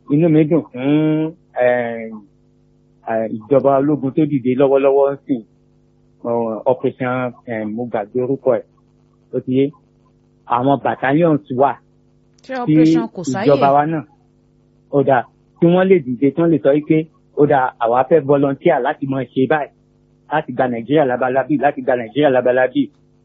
inú mi dùn fún eh, eh, ìjọba ológun tó dìde lọ́wọ́lọ́wọ́ sí operation eh, mo gbàgbé orúkọ ẹ̀ ó ti yé àwọn battalions wà ṣé tí operation kò sáyè ìjọba wa náà ó dáa tí wọ́n lè dìde tí wọ́n lè sọ wípé ó dáa àwa fẹ́ volunteer láti máa ṣe báyìí láti gba nàìjíríà labalábí láti gba nàìjíríà labalábí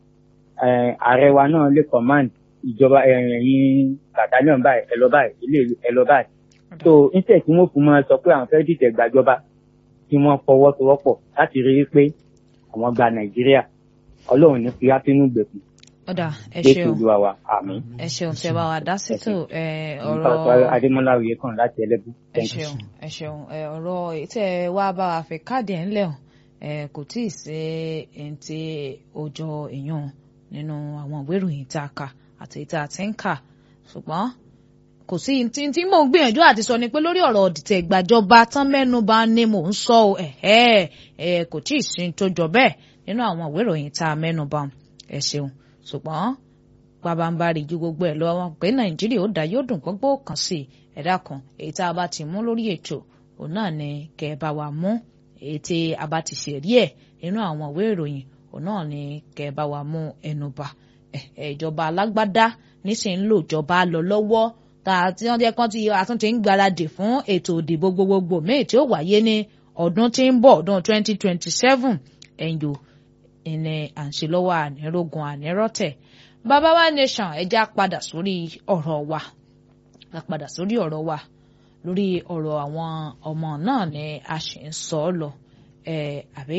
Eh, ààrẹ wa náà lè command ìjọba ẹ̀yìn battalion báyìí ẹ lọ báyìí ilé ẹ lọ báyìí so instead tí wọ́n fún mọ́ sọ pé àwọn fẹ́ dìtẹ̀ gbàjọba tí wọ́n fọwọ́sowọ́pọ̀ láti rí i pé àwọn gba nàìjíríà ọlọ́run ní fi átínú gbẹ̀kú ọ̀dà ẹ jésù ṣeun olúwa wa àmín. ẹ ṣeun tẹ bá wa dá sítò ẹ Nípa ọ̀rọ̀ adémọlá òye kan láti ẹlẹ́bù. ẹ Thank you. ṣeun ẹ ṣeun ẹ ọ̀rọ̀ èyí tẹ́ ẹ wá bá wa fi káàdì ẹ̀ ńlẹ̀ hàn ẹ kò tí ì ṣe ẹni tí ó jọ èèyàn nínú àwọn ìwé ìròyìn tá a kà àti tá a ti ń kà ṣùgbọ́n kò sí tí tí mò ń gbìyànjú àti sọ ni pé lórí ọ̀rọ̀ ọ̀dìtẹ̀ ìgbàjọba tán mẹ́nu bà ni mò ń sọ ọ́ ẹ̀ ẹ̀ kò tí ì sí tó jọ bẹ́ẹ̀ nínú àwọn ìwé ìròyìn tá a mẹ́nu bà ẹ ṣeun ṣùgbọ́n pabambarì ju gbogbo ẹ̀ lọ wọn pé nàìjíríà ó dá yóò dùn gbogbo kan sí i ẹ̀dá kan èyí tá a bá ti mú lórí ètò òun náà ni kẹ́ ẹ bá wa mú èyí tí a bá ti ṣèrí ẹ̀ nínú àwọn ìwé ìròyìn òun náà ni kẹ́ ẹ bá wa mú ẹnu bà ẹ ẹ ìjọba alágbádá nísìnyí ń lò ìjọba lọ lọ́wọ́ tá a ti wọ́n jẹ́ kán tí àtúntì ń gbáradì fún ètò ìdìbò gbogbogbò míì tí ó wáyé ní ọdún tí ń bọ̀ ọdún 2027 ẹ̀yìn o ìní à ń ṣe lọ́wọ́ ànírógun ànírọ́tẹ̀ bàbá wa nation ẹja padà sórí ọ̀rọ̀ wa a padà sórí ọ̀rọ̀ wa lórí ọ̀rọ̀ àwọn ọmọ náà ni a sì ń sọ ọ́ lọ ẹ̀ àbí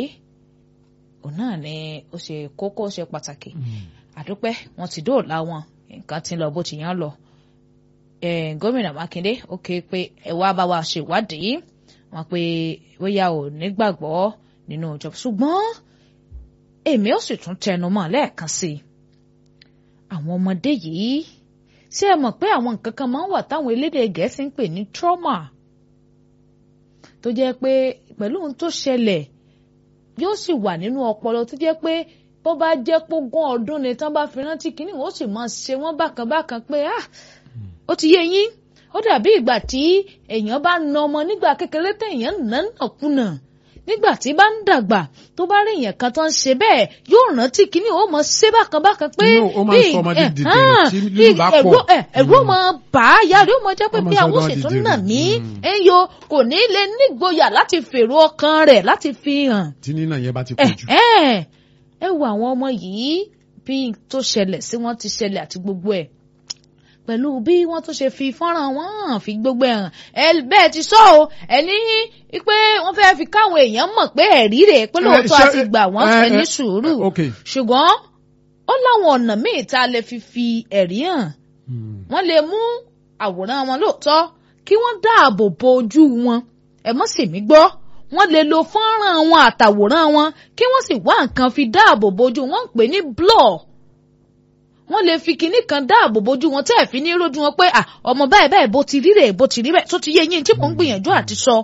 òun náà ni ó ṣe kókó ó ṣe pàtàkì àdúpẹ́ wọn ti dóòlà wọn nǹkan ti ń lọ bó ti yàn lọ eh, gómìnà mákindé ó ké pé ẹ wá bá wa ṣèwádìí wọn pé bóyá ò nígbàgbọ́ nínú ìjọba ṣùgbọ́n èmi ó sì tún tẹnu mọ́ lẹ́ẹ̀kan sí i àwọn ọmọdé yìí ṣé ẹ mọ̀ pé àwọn nǹkan kan máa ń wà táwọn elédè gẹ̀ẹ́sì ń pè ní trauma tó jẹ́ pé pẹ̀lú ohun tó ṣẹlẹ̀ yóò sì wà nínú ọpọlọ tó jẹ́ pé bó bá jẹ́ pógún ọdún ni tán bá fi rántí kínní wọn ó sì máa ṣe wọ́n bákan bákan pé ah ó ti yé yín ó dàbí ìgbà tí èèyàn bá na ọmọ nígbà kékeré téèyàn nà nàkúnà nígbà tí bá ń dàgbà tó bá rí èèyàn kan tó ń ṣe bẹ́ẹ̀ yóò rántí kínní ó mọ ṣe bákan bákan pé Inú ó máa ń sọ ọmọdé ẹ̀, dìde hàn, tí bí lílù bá pọ̀. ẹ̀rù ẹ̀, ẹ̀rù ó mọ bà á yá rẹ̀ ó mọ jẹ́ pé Ó máa bí sọ àwọn ọmọ òṣètò dìde nà rẹ̀. mí Mm. ẹ̀yọ kò ní lè nígboyà láti fèrò ọkàn rẹ̀ láti fi hàn tí nínà yẹn bá ti pọ̀ jù. ẹ ẹ wo àwọn ọmọ yìí bí tó ṣẹlẹ̀ sí wọ́n ti ṣẹlẹ̀ àti gbogbo ẹ̀ pẹ̀lú bí wọ́n tún ṣe fi fọ́nrán wọn hàn fi gbogbo ẹ̀ hàn ẹ bẹ́ẹ̀ ti sọ o ẹ ní pé wọ́n fẹ́ fi káwọn èèyàn mọ̀ pé ẹ̀rí rẹ̀ pé lóòótọ́ ṣé- àti gbà wọ́n ẹ- fẹ́ ní ẹ- sùúrù ok. ṣùgbọ́n ó láwọn ọ̀nà míì tá a lè fi fi ẹ̀rí hàn Hmm. wọ́n lè mú àwòrán wọn lóòótọ́ kí wọ́n dáàbò bo ojú wọn ẹ mọ́ sì mí gbọ́ wọ́n lè lo fọ́nrán wọn àtàwòrán wọn kí wọ́n sì wá nǹkan fi dáàbò bo ojú wọn ń pè ní blur wọ́n lè fi kinní kan dáàbò bojú wọn tẹ́ ẹ̀ fi ní rójú wọn pé ah, ọmọ báyìí báyìí bó ti rí rẹ̀ bó ti rí bẹ́ẹ̀ tó ti yé yín tí mò ń gbìyànjú àti sọ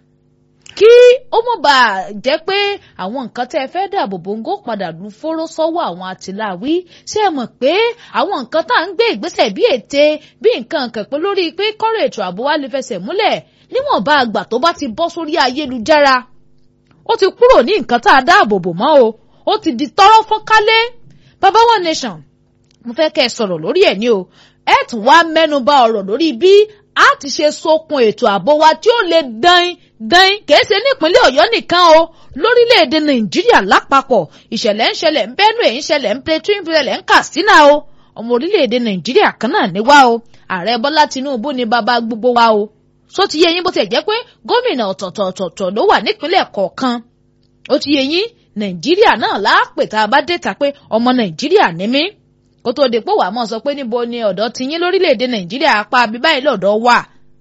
kí ó mọ̀ bá a jẹ́ pé àwọn nǹkan tẹ́ ẹ fẹ́ dáàbò bò ń gò padà lu fóró sọ́wọ́ àwọn àtìláwí ṣé ẹ mọ̀ pé àwọn nǹkan tá à ń gbé ìgbésẹ̀ bí ète bí nǹkan kẹ̀pẹ́ lórí pé kọ́rọ̀ ètò ààbò wa lè fẹsẹ̀ múlẹ̀ níwọ̀nba àgbà tó bá ti bọ́ sórí ayélujára ó ti kúrò ní nǹkan tá a dáàbò bò mọ́ o ó ti di tọ́rọ́ fọ́nkálé baba one nation mo fẹ́ kẹ́ ẹ sọ̀rọ̀ lórí ẹ̀ ní o ẹ tún wá mẹ́nu bà ọ̀rọ̀ lórí bí a ti ṣe sokun ètò ààbò wa tí ó lè dán dán kìí ṣe nípínlẹ̀ ọ̀yọ́ nìkan o lórílẹ̀‐èdè nàìjíríà lápapọ̀ ìṣẹ̀lẹ̀ ń ṣẹlẹ̀ ń benue ń ṣẹlẹ̀ ń plateau ń ṣẹlẹ̀ ń katsina o ọmọ orílẹ̀‐èdè nàìjíríà kan náà ní wá o ààrẹ bọ́lá tinubu ní bàbá gbogbo wa o só ti yé yín bó ti jẹ́ pé gómìnà ọ̀tọ̀ọ̀tọ̀ ló wà nípínlẹ̀ kọ̀ọ̀kan ó ti yé yín nàìjíríà náà láàpè tá a bá dé ta pé ọmọ nàìjíríà ní mí kó tó di pé wàá mọ̀ sọ pé níbo ni ọ̀dọ́ ti yín lórílẹ̀‐èdè nàìjíríà apá abíbáyìí lọ́dọ̀ wà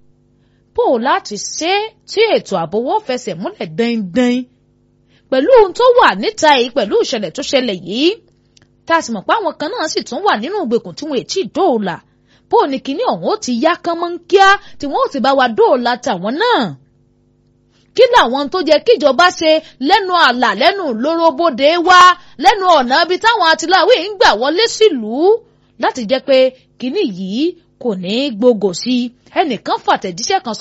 bó o láti ṣe tí ètò ààbò wọ́n fẹsẹ̀ múlẹ̀ dandan pẹ̀lú ohun tó wà níta yìí pẹ̀lú ìṣẹ̀lẹ̀ tó ṣẹlẹ̀ yìí tá a sì mọ̀ pé àwọn kan náà sì tún wà nínú ìgbèkùn tí wọn ò tí ì dóòlà bó o ní kíní ọ̀hún ó ti yá kán mọ́ ń kíá tí wọ́n ó ti bá wa dóòlà tàwọn náà kí làwọn tó jẹ kíjọba ṣe lẹ́nu àlà lẹ́nu lóróbóde wá lẹ́nu ọ̀nà ibi táwọn atiláwé ń gbà wọlé sílùú láti jẹ́ pé kínní yìí kò ní í gbogò sí ẹnìkan fàtẹ̀jíṣẹ́ kan